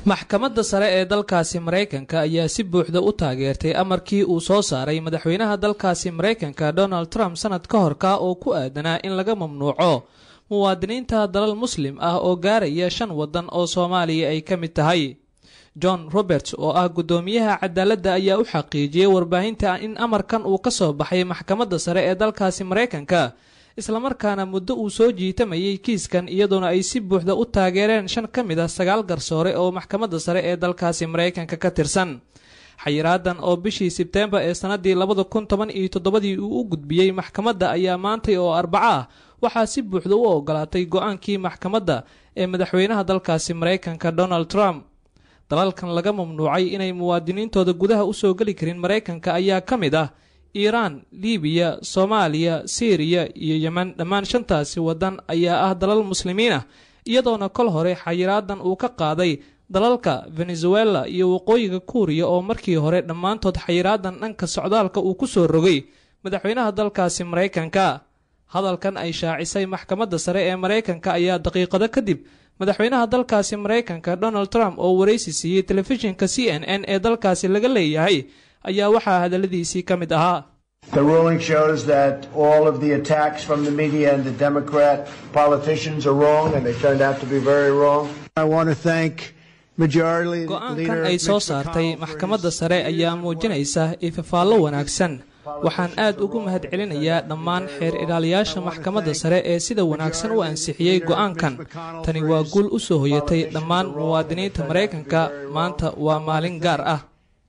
maxkamadda sare ee dalkaasi maraykanka ayaa si buuxda u taageertay amarkii uu soo saaray madaxweynaha dalkaasi maraykanka donald trump sanad ka horka oo ku aadanaa in laga mamnuuco muwaadiniinta dalal muslim ah oo gaaraya shan waddan oo soomaaliya ay ka mid tahay john roberts oo ah guddoomiyaha cadaaladda ayaa u xaqiijiyey warbaahinta in amarkan uu ka soo baxay maxkamadda sare ee dalkaasi maraykanka islamarkaana muddo uu soo jiitamayay kiiskan iyadoona ay si buuxda u taageereen shan ka mid ah sagaal garsoore oo maxkamadda sare ee dalkaasi maraykanka ka tirsan xayiraadan oo bishii sebteembar ee sannaddii labada kun toban iyo toddobadii uu u gudbiyey maxkamadda ayaa maantay oo arbaco ah waxaa si buuxda u ogolaatay go-aankii maxkamadda ee madaxweynaha dalkaasi maraykanka donald trump dalalkan laga mamnuucay inay muwaadiniintooda gudaha usoo geli karin maraykanka ayaa ka mid ah iiraan libiya soomaaliya siiriya iyo yemen dhammaan shantaasi waddan ayaa ah dalal muslimiin ah iyadoona kol hore xayiraadan uu ka qaaday dalalka venezuela iyo waqooyiga kuuriya oo markii hore dhammaantood xayiraadan dhanka socdaalka uu ku soo rogay madaxweynaha dalkaasi maraykanka hadalkan ay shaacisay maxkamadda sare ee maraykanka ayaa daqiiqado kadib madaxweynaha dalkaasi maraykanka donald trump oo waraysi siiyey telefishinka c n n ee dalkaasi laga leeyahay ayaa waxaa hadalladiisii ka mid ahaa The ruling shows that all of the attacks from the media and the Democrat politicians are wrong, and they turned out to be very wrong. I want to thank Majority go-aankan ay soo saartay maxkamadda sare ayaa muujinaysa ifafaallo wanaagsan waxaan aad ugu mahadcelinayaa dhammaan xeer ilaaliyaasha maxkamadda sare ee sida wanaagsan u ansixiyey go-aankan tani waa guul u soo hoyatay dhammaan muwaadiniinta maraykanka maanta waa maalin gaar ah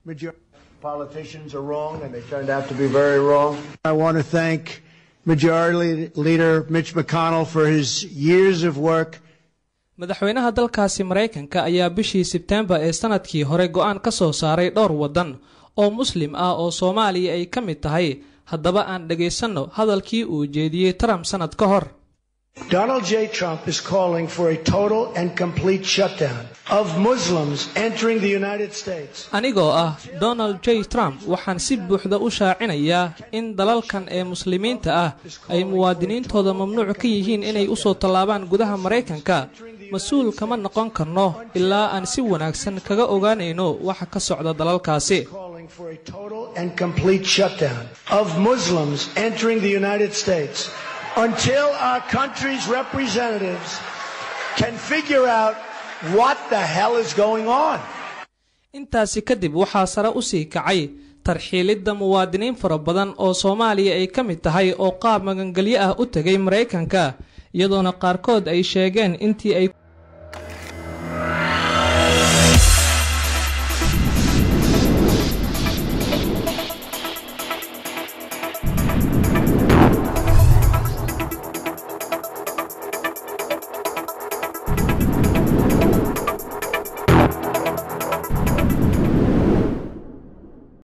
politicians are wrong, and they turned out to be very wrong. I want to thank Majority Leader Mitch McConnell for his years of work. madaxweynaha dalkaasi maraykanka ayaa bishii sebteembar ee sanadkii hore go-aan ka soo saaray dhowr waddan oo muslim ah oo soomaaliya ay ka mid tahay haddaba aan dhagaysanno hadalkii uu jeediyey trump sanad ka hor Donald J. Trump is calling for a total and complete shutdown of Muslims entering the United States. anigoo ah donald j trump waxaan si buuxda u shaacinayaa in dalalkan ee muslimiinta ah ay muwaadiniintooda mamnuuc ka yihiin inay usoo tallaabaan gudaha maraykanka mas-uul kama noqon karno ilaa aan si wanaagsan kaga ogaanayno waxa ka socda dalalkaasi Calling for a total and complete shutdown of Muslims entering the United States until our country's representatives can figure out what the hell is going on. intaasi kadib waxaa sare u sii kacay tarxiilidda muwaadiniin fara badan oo soomaaliya ay ka mid tahay oo qaab magangelyo ah u tegay maraykanka iyadoona qaarkood ay sheegeen intii ay